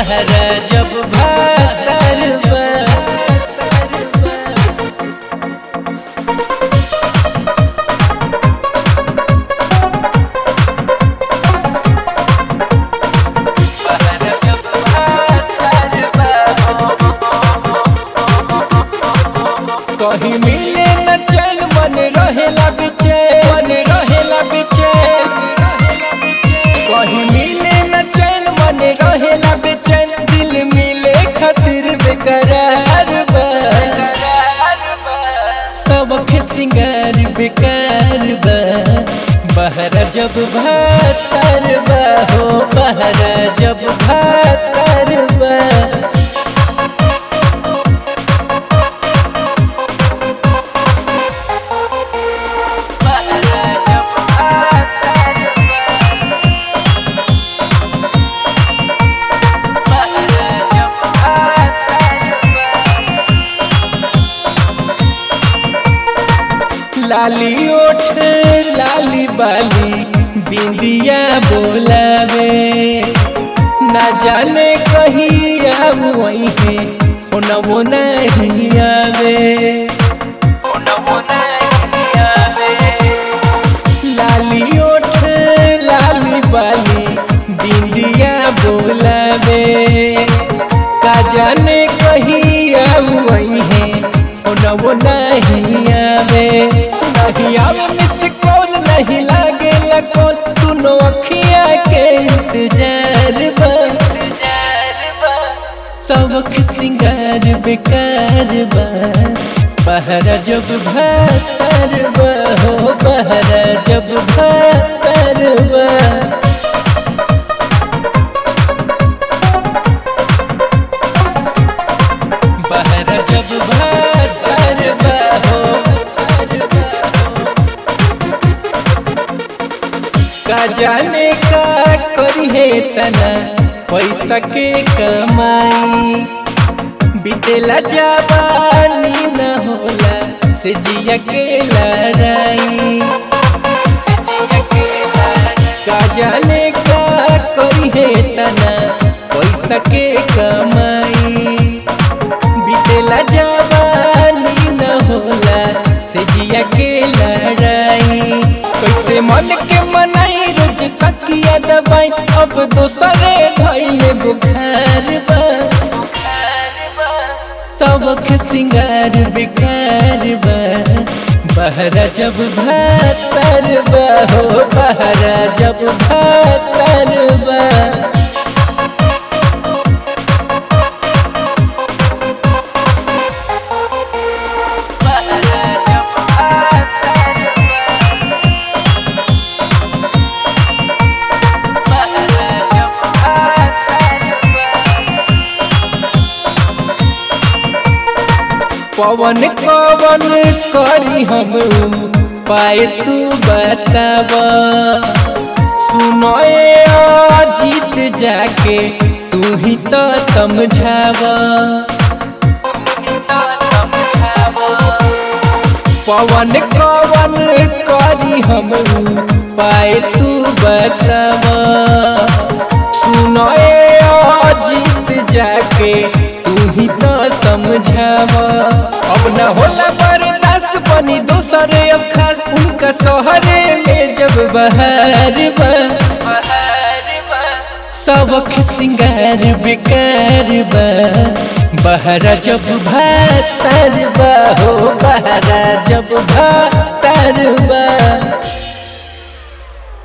बहरा जब भातर बा बहरा जब भातर बा कहीं मिले न चैन मन रहेला बेचैन मन रहेला बेचैन कहीं मिले न चैन मन रहेला बेचैन दिल मिले खातिर बेकरार बा सबक सिंगार बेकार बा बहरा जब भातर बा हो बहरा जब भातर बा बहरा जब भातर बहरा जब भातर लाली ओठ लाली बाली बिंदिया बोलावे ना जाने कहीं अब वही है वो नहीं आवे होनवो नहीं आवे लाली ओठ लाली बाली बिंदिया बोलावे का जाने कहीं अब वही है वो नहीं आवे नहीं आवे मिस कॉल नहीं लागे लकोल दोनों अखिया के इंतजार बा सबक सिंगार बेकार बा बहरा जब भातर बा हो बहरा जब भातर बा बहरा जब भातर बा हो का जाने का करी है तना पैसा के कमाई बीतेला जवानी न होला से जिया के लड़ाई से जिया के लड़ाई। का जाने का करी है तना पैसा के कमाई बीतेला जवानी न होला से जिया के लड़ाई कैसे मन के मनाई रोज तकिया दबाई अब दोसरे धैले बुखार बा सबक सिंगार बेकार बा बहरा जब भातर बा हो बहरा जब भातर बा बहरा जब भातर बहरा जब भातर पवन कवन करी हम पाए तू बताब सुनए जीत जाके तू ही तो समझाव पवन कवन करी हम पाए तू बताब सुनए जीत जाके तू ही तो समझाव अब न होला बर्दाश्त बनी दोसरे अब खास उनका शहरे में जब बहार बा सबक सिंगार बेकार बा बहरा जब भातर बा हो बहरा जब भातर बा